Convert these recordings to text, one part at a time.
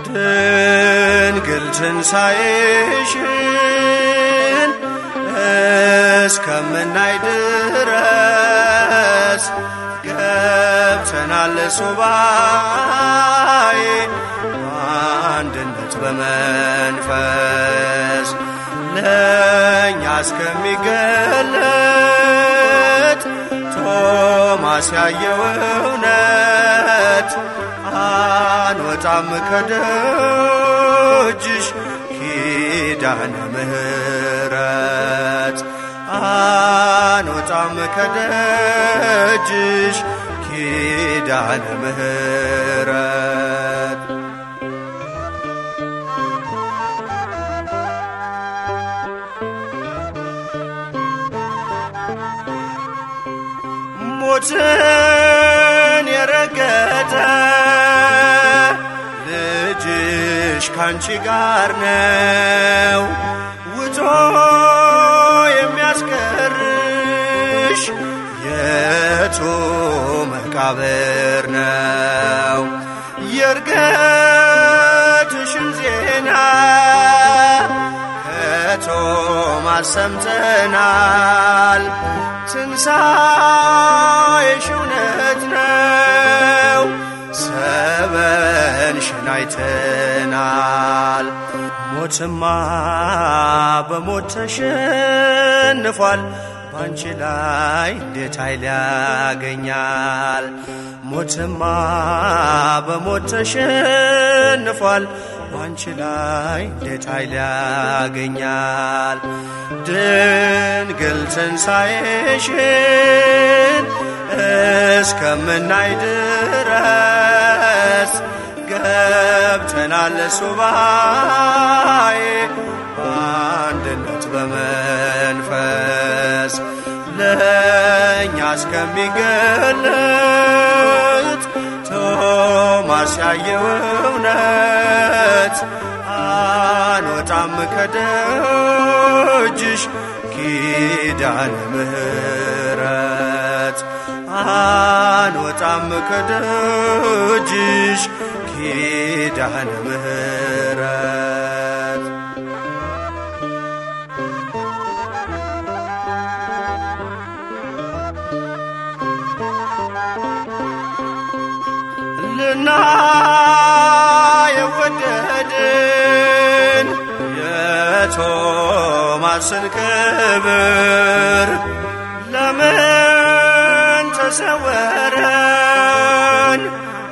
ድንግል ትንሣኤሽን እስከምናይ ድረስ ገብተናል ሱባኤ አንድነት በመንፈስ ለእኛ እስከሚገለጥ ቶማስ ያየው እውነት አንወጣም ከደጅሽ ኪዳነ ምሕረት አንወጣም ከደጅሽ ኪዳነ ምሕረት ሞትን የረገጠ ልጅሽ ካንቺ ጋር ነው ውጦ የሚያስቀርሽ የቱ መቃብር ነው የእርገትሽን ዜና ከቶማስ ሰምተናል ትንሣኤሽ እውነት ነው ሰበንሽን አይተናል ሞትማ በሞት ተሸንፏል ባንቺ ላይ እንዴት ኃይል ያገኛል ሞትማ በሞት ተሸንፏል ባንቺ ላይ እንዴት ኃይል ያገኛል ድንግል ትንሣኤሽን እስከምናይ ድረስ ገብተናል ሱባኤ በአንድነት በመንፈስ ለእኛ እስከሚገለጥ ቶማስ ያየው እውነት አንወጣም ከደጅሽ ኪዳነ ምሕረት አንወጣም ከደጅሽ ኪዳነ ምሕረት ልና የወደድን የቶማስን ክብር ለምን ተሰወረን?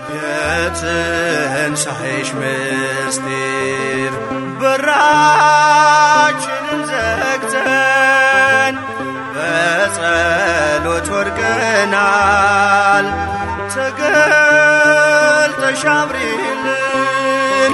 የትንሣኤሽ ምስጢር በራችንን ዘግተን በጸሎት ወድቀናል። ተገልጠሽ አብሪልን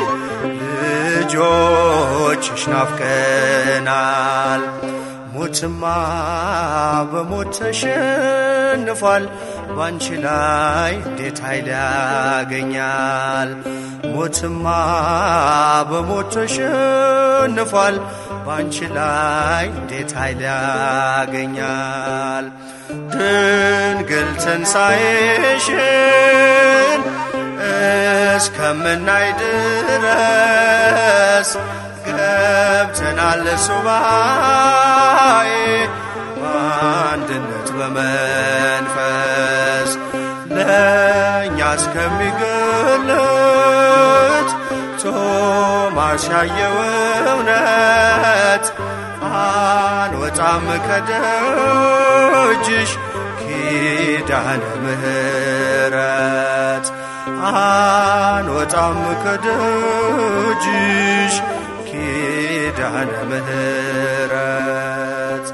ልጆችሽ ናፍቀናል። ሞትማ በሞት ተሸንፏል። ባንቺ ላይ እንዴት ኃይል ያገኛል? ሞትማ በሞት ተሸንፏል። ባንቺ ላይ እንዴት ኃይል ያገኛል? ድንግል ትንሣኤሽን እስከምናይ ድረስ ገብተናል ሱባኤ በአንድነት በመንፈስ ለእኛ እስከሚገለጥ ቶማስ ያየው እውነት አንወጣም ከደጅሽ ኪዳነ ምሕረት አንወጣም ከደጅሽ ኪዳነ ምሕረት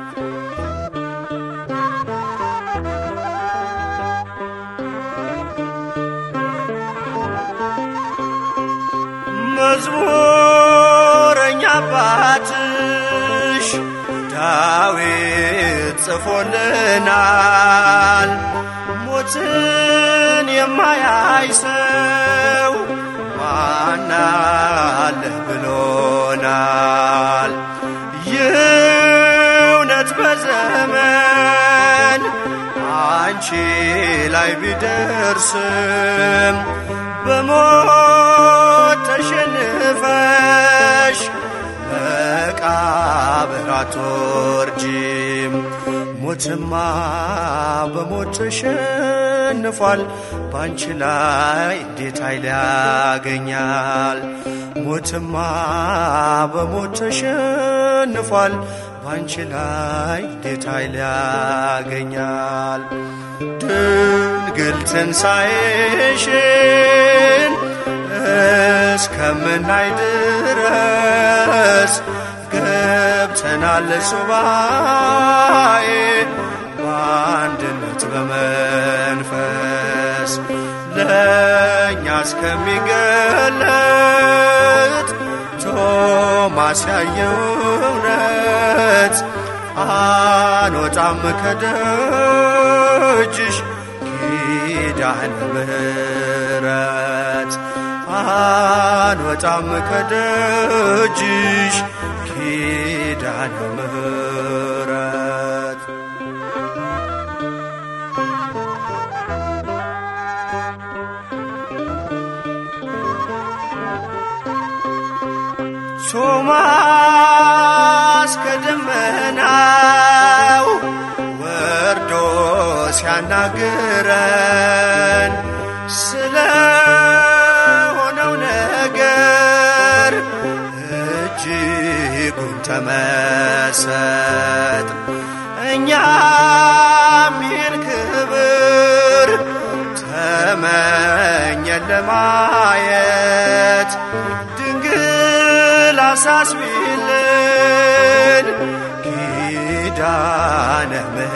መዝሙረኛ አባትሽ ዳዊት ጽፎልናል። ሞትን የማያይ ሰው ማናለህ ብሎናል። ይህ እውነት በዘመን አንቺ ላይ ቢደርስም በሞት ተሸንፈሽ መቃብር አትወርጂም። ሞትማ በሞት ተሸንፏል፣ ባንቺ ላይ እንዴት ኃይል ያገኛል? ሞትማ በሞት ተሸንፏል፣ ባንቺ ላይ እንዴት ኃይል ያገኛል? ድንግል ትንሣኤሽን እስከምናይ ድረስ ገብተናል ሱባኤ በአንድነት በመንፈስ ለእኛ እስከሚገለጥ ቶማስ ያየው እውነት አንወጣም ከደጅሽ ኪዳነ ምሕረት አንወጣም ከደጅሽ ኪዳነ ምሕረት ቶማስ ከደመናው ወርዶ ሲያናግረን ስለ ሆነው ነገር እጅጉን ተመሰጥ እኛም ይህን ክብር ተመኘን ለማየት ድንግል አሳስቢልን ኪዳነ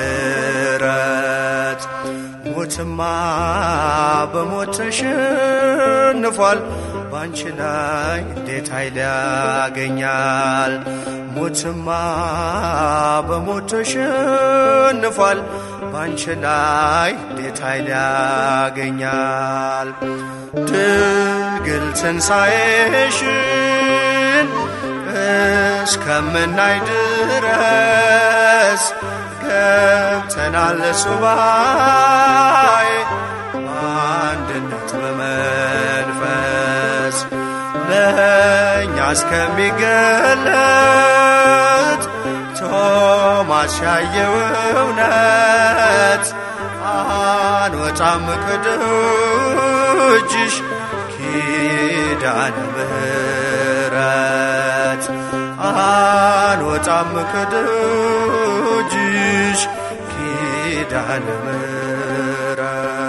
ምሕረት ሞትማ በሞት ተሸንፏል፣ ባንቺ ላይ እንዴት ኃይል ያገኛል? ሞትማ በሞት ተሸንፏል፣ ባንቺ ላይ እንዴት ኃይል ያገኛል? ድንግል ትንሣኤሽን እስከምናይ ድረስ ገብተናል ሱባኤ በአንድነት በመንፈስ ለእኛ እስከሚገለጥ ቶማስ ያየው እውነት አንወጣም ከደጅሽ ኪዳነ ምሕረት አንወጣም ከደጅሽ ኪዳነ ምሕረት